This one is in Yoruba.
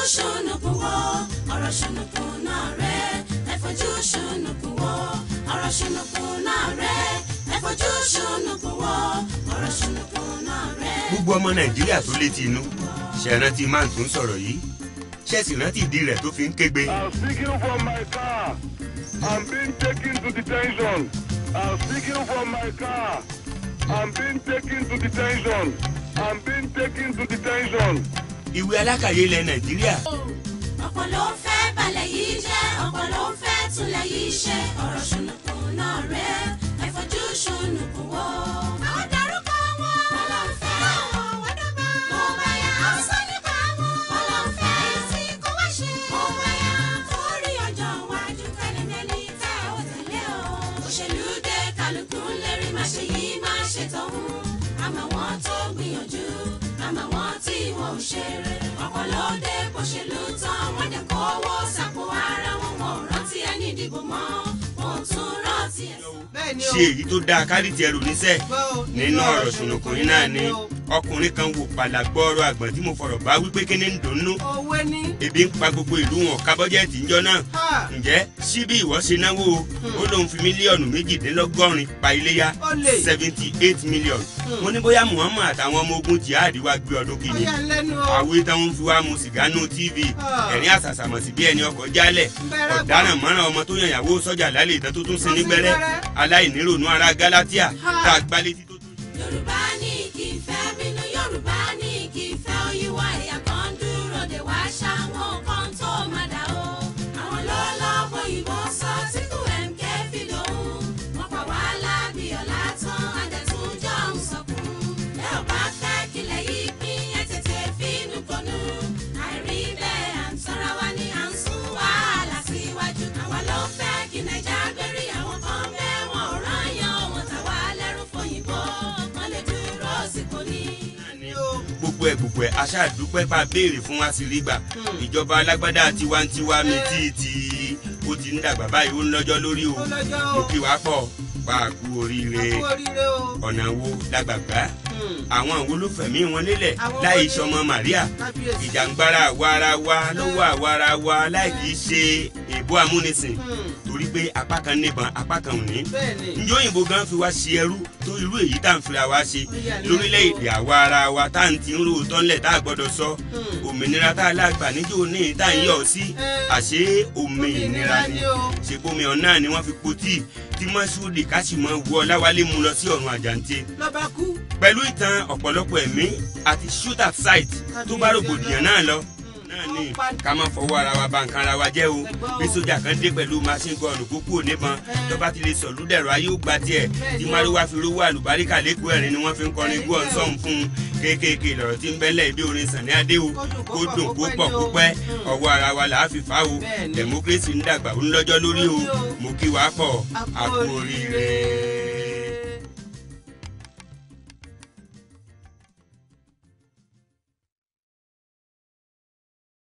ṣùnùkùn wo ọ̀rọ̀ ṣùnùkùn náà rẹ̀ ẹ fojú ṣùnùkùn wo ọ̀rọ̀ ṣùnùkùn náà rẹ̀ ẹ fojú ṣùnùkùn wo ọ̀rọ̀ ṣùnùkùn náà rẹ̀. gbogbo ọmọ nàìjíríà tó létí inú ṣe rántí máa tó ń sọ̀rọ̀ yìí ṣe sì rántí ìdí rẹ̀ tó fi ń kégbe. I'm speaking from my car. I'm being taken to detention. I'm speaking from my car. I'm being taken to detention. I'm being taken to detention. ìwé alákàyè ilẹ̀ nàìjíríà ọ̀pọ̀ ló ń fẹ́ balẹ̀ yìí jẹ́ ọ̀pọ̀ ló ń fẹ́ túnlẹ̀ yìí ṣe ọ̀rọ̀ ṣùnùkùn náà rẹ̀ ẹ fojú ṣùnùkùn wo. àwọn dárúkọ wọn. wọn ló ń fẹ́ àwọn wọ́dọ́gba. mo bá yà á sọ nípa wọn. wọn ló ń fẹ́ tí kò wá ṣe. mo bá yà torí ọjọ́ iwájú kẹ́lẹ́mẹ́lì tẹ́ ò tẹ̀lé o. òṣèlú dé kálukú ń lérí má ṣe yìí má ṣe tọ̀hún. àmọ́ wọn tó gbìyànjú àmọ́ wọn tí wọn ò ṣeré. ọ̀pọ̀ ló dé bóṣèlú tán wọ́n dẹ̀ kówó sàpò ara wọn wọn ò rántí ẹni ìdìbò mọ́ wọn ò tún rántí ẹ̀. bẹ́ẹ̀ ni ṣe èyí tó dáa kárìtì ẹrù níṣẹ́ Gbọ́ o, nínú ọ̀rọ̀ ṣùnùkùn yìí náà ni o. ọkùnrin kan wò pàlàgbọ́ọ̀rọ̀ àgbọ̀n tí mo fọ̀rọ̀ bá wípé kíní ń dùnnú òwe ní. ebi ń pa gbogbo ìlú wọn ká bọ́jẹ́ẹ̀tì ńjọ́ náà Ha! ǹjẹ́ síbí ìwọ ṣe náwó o ó lóun fi mílíọ̀nù méjìdínlọ́gọ́rin pa iléyà Ó lè. seventy eight million mo ní bóyá muhammad àtàwọn ọmọ ogun jihad wá gbé ọdún ó kìíní yà ń lẹ́nu o. àwé táwọn fi wá mu sìgá nù tv Ah. ẹ̀rín àṣàṣàmọ̀sí bí ẹni ọkọ̀ jálẹ̀ Bẹ̀rẹ̀ ọ̀daràn mọ́ràn ọmọ tó yànyàwó sọ́jà lálẹ́ ìtàn tó tún sin Tó sin nígbẹ́rẹ́ nígbẹ́rẹ́. aláìníròónú ara galatia Ha. tá a gbá létí tó tún. yorùbá ní kì í fẹ́ bínú yorùbá ní kì í fẹ́ oyíwá ẹ̀yà kan dúró de wá ṣáwọn kan tó má dà o. àwọn ló lọ́pọ̀ ìbọn sọ tí kò mk fi lòun wọ́n pa wá lábì ọ̀la tán adẹ̀túnjọ́ ń sọkún. ẹ ò bá fẹ́ kílẹ̀ yìí pín ẹ tètè fínú kọnu. àìrí bẹ́ẹ̀ à ń tọ́ra wa ní à ń sún wàhálà síwájú. àwa ló fẹ́ kí nàìjà gbérí àwọn kan bẹ́ẹ̀ wọn ò rán yan wọn tàwa lẹ́rù fòyìnbó wọn lè dúró sípò ní. gbogbo ẹ gbogbo ẹ aṣáàdúpẹ́ bá béèrè fún wa sí rí gbà ìjọba alágbádá tiwantiwa mi tí tí ó ti ń dàgbà báyìí ó ń lọ́jọ́ lórí o Ó lọ́jọ́ o. mo kí wàá pọ̀ pa àkú oríire kú oríire o. ọ̀nà wo lágbàgbá Hmm. àwọn wo ló fẹ̀mí wọn lélẹ̀ Àwọn láì wo ni- sọmọ Màríà kábíyèsí. ìjàngbara àwarawa lọ́wọ́ àwarawa láì kì í ṣe èbó amúnisìn Hmm. torí pé apá kan níbọn apá kan ò ní bẹ́ẹ̀ ni. njó òyìnbó gan fi wá ṣe ẹrú tó irú èyí tá à ń fira wá ṣe Ó yà ní lórílẹ̀‐èdè àwa ara wa tá à ń ti ń ro tọ́lẹ̀ tá a gbọ́dọ̀ sọ Hmm. òmìnira tá a lágbà níjó ní tá à ń yọ̀ sí Eh. àṣé òmìnira ni ni o. ṣèbomi ọ̀nà ni wọ́n fi po tíì tí mọ́ṣúdì káṣímọ́ wọ láwálé mu lọ sí ọ̀run àjàǹtẹ̀ lọ́ba kú. pẹ̀lú ìtàn ọ̀pọ̀lọpọ̀ ẹ̀mí àti shoot at sight tó bá rògbòdìyàn náà lọ náà ní ká má fọwọ́ ara wa bà nǹkan ara wa jẹ́ o bí sójà kan dé pẹ̀lú machine gun kókó níbọn tó bá ti lè sọ̀lú dẹ̀rọ ayé ó gba tiẹ̀ tí mariwa fi rówó àlùbáríkà lẹ́kọ̀ọ́ ẹ̀rín ni wọ́n fi ń kọrin gbọ́ ọ̀nsọ́n fún un kéékèèké lọ̀rọ̀ tí ń bẹ́lẹ̀ ibi orin Sàní Adé o kó dùn kó pọ̀ kó pẹ́ ọwọ́ ara wa là á fi fà o democracy ń dàgbà ó ń lọ́jọ́ lórí o mo kí wàá pọ̀ àkú oríire.